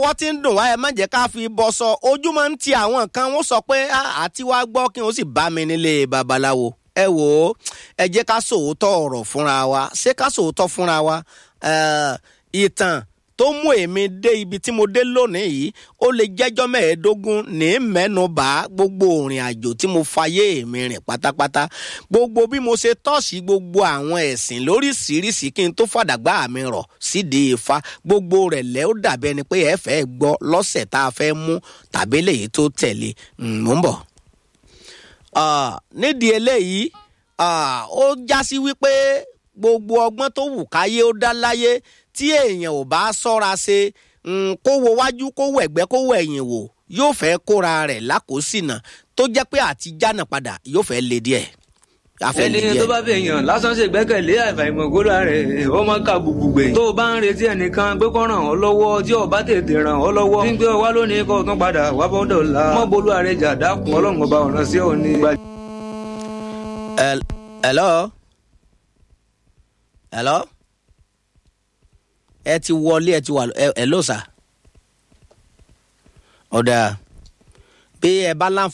wọ́n ti ń dùn wá ẹ má jẹ́ ká fi bọ́ sọ ojú máa ń ti àwọn kan wọ́n sọ pé àti wá gbọ́ kí wọ́n sì bá mi nílé babaláwo ẹ wò ó ẹ jẹ́ ká sòótọ́ ọ̀rọ̀ fúnra wa ṣé ká sòótọ́ fúnra wa ìtàn tó mú èmi dé ibi tí mo dé lónìí yìí ó lè jẹ́jọ́ mẹ́ẹ̀ẹ́dógún ní mẹ́nu bá gbogbo òrìn àjò tí mo fayé mi rìn pátápátá gbogbo bí mo ṣe tọ́sí gbogbo àwọn ẹ̀sìn lóríṣiríṣi kí n tó fàdàgbà mi rọ̀ sídìí ifá gbogbo rẹ̀ lẹ́ ó dàbí ẹni pé ẹ fẹ́ gbọ́ lọ́sẹ̀ tá a fẹ́ mú tàbí lèyí tó tẹ̀lé mò ń bọ̀. nídìí eléyìí ó já sí wípé gbogbo ọgbọ́n tó wù káyé ó dá láyé tí èèyàn ò bá sọ́ra ṣe kó wo wájú kó wo ẹ̀gbẹ́ kó wo ẹ̀yìn wò yóò fẹ́ kóra rẹ̀ lákòósìnà tó jẹ́ pé àti jánà padà yóò fẹ́ le díẹ̀. ẹni tó bá fẹ́ yàn lásán ṣe gbẹ́kẹ̀lé àìfàìmọ̀ kóra rẹ̀ ó máa ka gbùgbùgbè. tó o bá ń retí ẹnìkan pé kó ràn ọ́ lọ́wọ́ tí o bá tètè ràn ọ́ lọ́wọ́. tí ń gbé ọ wá lónìí kó o tún padà wá bọ́ dọ̀la. mọ́ bolú àrẹjà dákun ọlọ́run ọba ọ̀ràn sí òní. hello hello ẹ ti wọlé ẹ ti wà ẹ ló sà ọ̀dà bí ẹ bá láǹfààní.